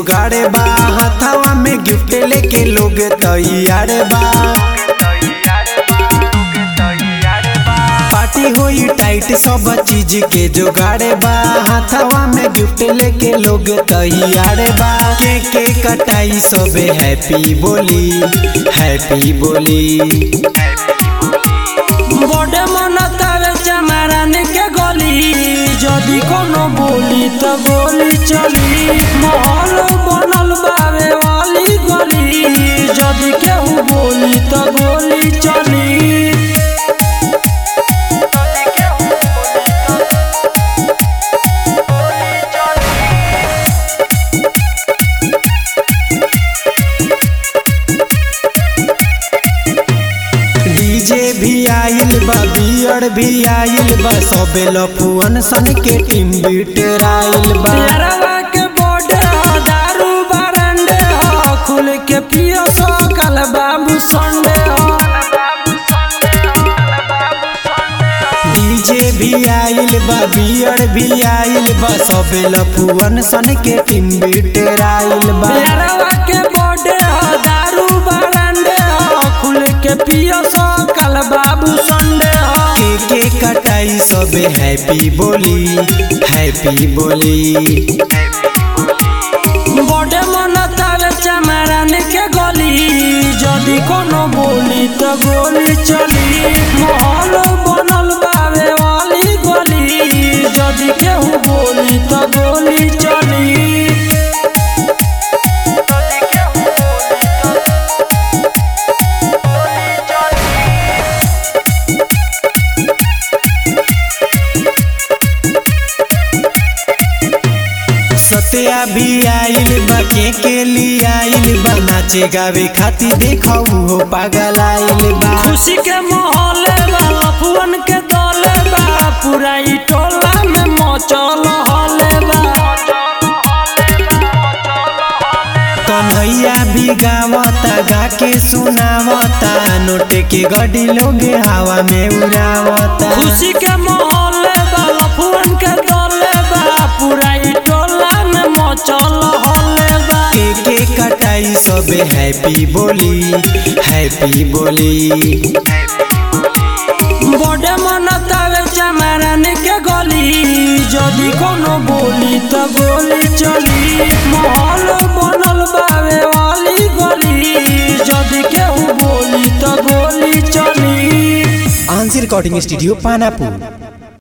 जुगाड़े बा हाथवा में गिफ्ट लेके लोग तैयार बा पार्टी होई टाइट सब चीज के जुगाड़े बा हाथवा में गिफ्ट लेके लोग तैयार बा के के कटाई सबे हैप्पी बोली हैप्पी बोली बड़े मन तावे चमारान के गली जदि कोनो बोली त गोली चली महल बनल बावे वाली गली जदि केहू बोली त गोली चली डीजे भी आइल बा बियर भी आइल बा सबे लफुअन सन के टीम बीटर आइल बा यारवा के बर्थडे ह दारू बरंडे ह खुल के पियो सो कल बाबू संडे ह डीजे भी आइल बा बियर भी आइल बा सबे लफुअन सन के टीम बीटर आइल बा यारवा के बर्थडे ह दारू बरंडे ह खुल के पियो सो कल बाबू संडे ह के के कटाई सबे हैप्पी बोली हैप्पी बोली बड़े मन तावे चमारान के गली जदि कोनो बोली त गोली चली महल बनल बावे वाली गली जदि केहू बोली त गोली चली सत्या भी आइल बा के के लिए आइल बा नाचे गावे खातिर देखाऊ हो पागल आइल बा खुशी के माहौल बा लफुअन के दौले बा पूरा ई टोला में मचल हले बा कन्हैया भी गावता गा के सुनावता नोट के गड्डी लोग हवा में उड़ावता खुशी के माहौल बा लफुअन के दौले बा पूरा ई टोला में मचल हले बा के के कटाई सबे हैप्पी बोली हैप्पी बोली बड़े मन तावे चमारान के गली जदि कोनो बोली त गोली चली महल बनल बावे वाली गली जदि केहू बोली त गोली चली आंसर रिकॉर्डिंग स्टूडियो पानापुर